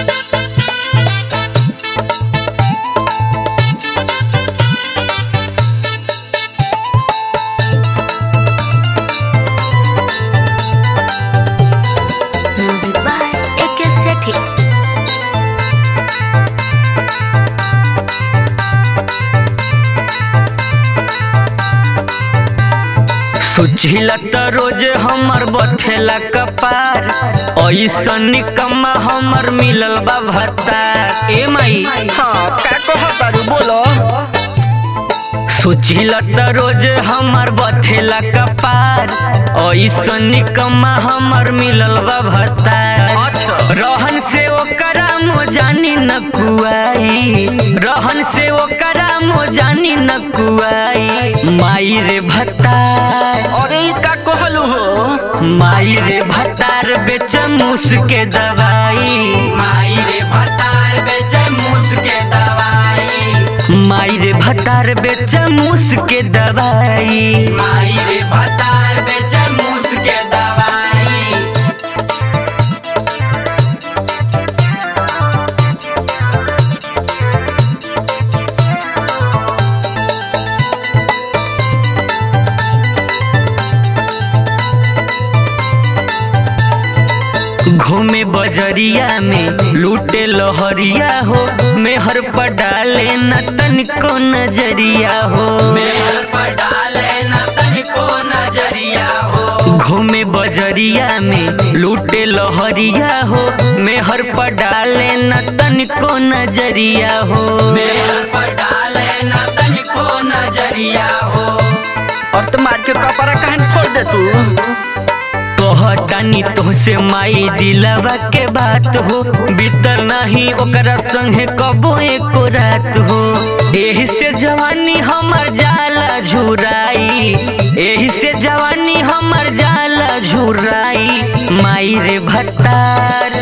Music by AK Sethi. सोचिला त रोज हमर बथेला कपार ऐसन निकम्मा हमर मिलल बा भत्तार ए माई हाँ का कहतारू बोलो सोचिला त रोज हमर बथेला कपार ऐसन निकम्मा हमर मिलल बा भत्तार अच्छा रहन से ओकरा मो जानी न कुआई रहन से ओकरा मो जानी न कुआई माई रे भत्तार अरे ई का कहलू हो माई रे भतार बेच मूस के दवाई माई रे भतार बेच मूस के दवाई माई रे भतार बेच मूस के दवाई माई रे भतार बेच मूस के दवाई घूमे बजरिया में लूटे लहरिया हो मेहर पर डाले न तनिको नजरिया हो मेहर पर डाले न तनिको नजरिया हो घूमे बजरिया में लूटे लहरिया हो मेहर पर डाले न तनिको नजरिया हो मेहर पर डाले न तनिको नजरिया हो और तो मार के कपड़ा कहन फोड़ दे तू कहतानी तोहसे माई दिलवा के बात हो बीतल नहीं ओकरा संगे कबो एको रात हो एही से जवानी हमर जाला झुराई एही से जवानी हमर जाला झुराई माई रे भट्टार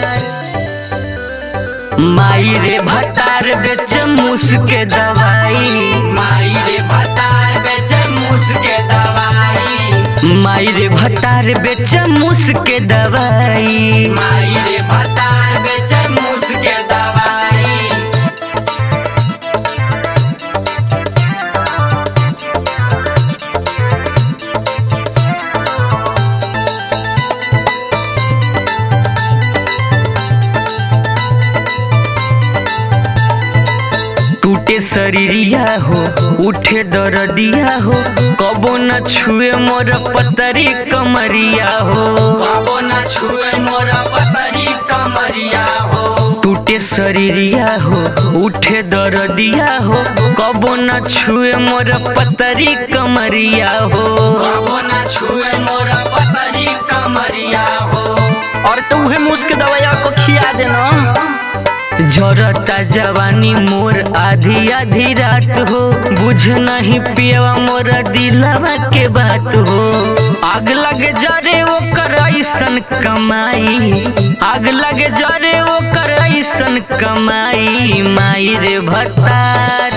माई रे भट्टार बेच मूस के दवाई माई रे भट्टार बेच मूस के दवाई माई रे भट्टार बेच मूस के दवाई माई रे भट्टार बेच मूस के दवाई टूटे शरीरिया हो उठे दरदिया हो कबो न छुए मोर पतरी कमरिया हो कबो न छुए मोर पतरी कमरिया हो टूटे शरीरिया हो उठे दरदिया हो कबो न छुए मोर पतरी कमरिया हो कबो न छुए मोर पतरी कमरिया हो और तो उहे मूस के दवाई को खिया देना झरता जवानी मोर आधी आधी रात हो बुझ नहीं पियवा मोर दिलवा के बात हो आग लगे जरे वो कर ऐसन कमाई आग लगे जरे वो कर ऐसन कमाई माई रे भतार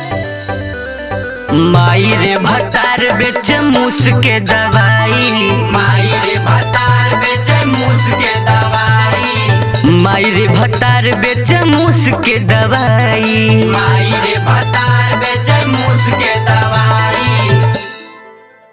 माई रे भतार बेच मूस के दवाई माई रे भतार बेच मूस के दवाई माई रे भतार बेच मूस के दवाई माई रे भतार बेच मूस के दवाई